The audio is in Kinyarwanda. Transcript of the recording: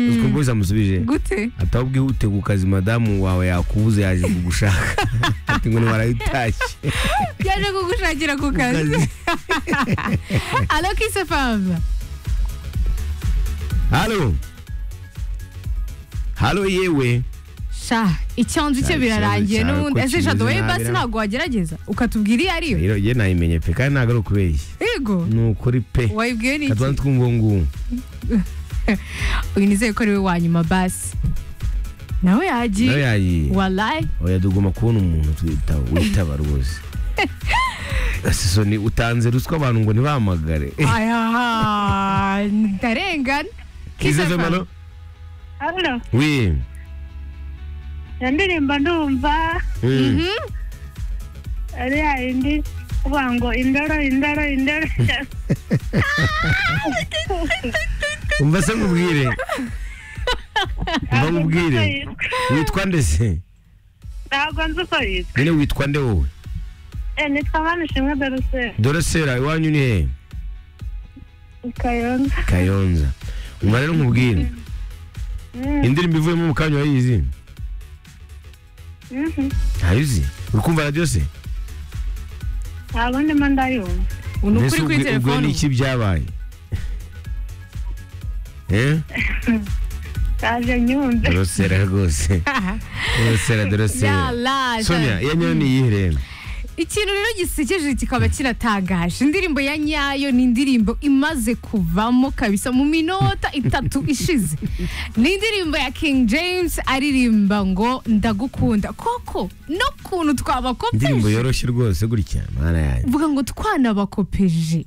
umubuze amusubije gute ati ahubwo ihute ku kazi madamu wawe yakubuze yaje kugushaka ati ngo ntiwarayitashye yaje kugushakira ku kazi alo kise fam halo halo yewe sha icyanzu cye Sha, birarangiye icyanzu n'ubundi cyawe ko ese shato wowe kimeze nabi basi na- ntabwo wagerageza ukatubwira iyo ari yo rero njye nayimenye pe kandi ntabwo ari ukubeshya yego ni ukuri pe wayibwiwe n'iki katwanze twumva ubu ngubu uyu nizeye ko ari we wa nyuma basi nawe nawe yagiye yagiye walayi oya dugomba kubona umuntu twitaba witaba rwose Asiso ni utanze ruswa abantu ngo ntibahamagare ayaha ndarengana Kize Kiss FM. Femano Halo, wi indirimbo ndumva Mm. ari ya yindi uvuga ngo indoro indoro indoro umva se nkubwire umva nkubwire witwa nde se ntabwo nzi uko yitwa nyine witwa nde wowe Eh, nitwa manishimwe doroseri dore sera iwanyu ni he kayonza kayonza umva rero nkubwire Mm, indirimbo ivuyemo mu kanya wayizi mhm. ntayizi uri kumva radiyo se ntabwo ndimo ndayumva Ubu ni ukuri Mbese kuri ubwe- ubwe telefone n'iki byabaye Eh? yaje nyumve dorosera rwose dorosera dorosera Yala, sonya iya nyayo ni iyihe rero ikintu rero gisekeje kikaba kiratagaje indirimbo ya nyayo ni indirimbo imaze kuvamo kabisa mu minota itatu ishize ni indirimbo ya king james aririmba ngo ndagukunda koko n'ukuntu indirimbo twabakopeje yoroshye rwose gutya mana yanjye uvuga ngo twanabakopeje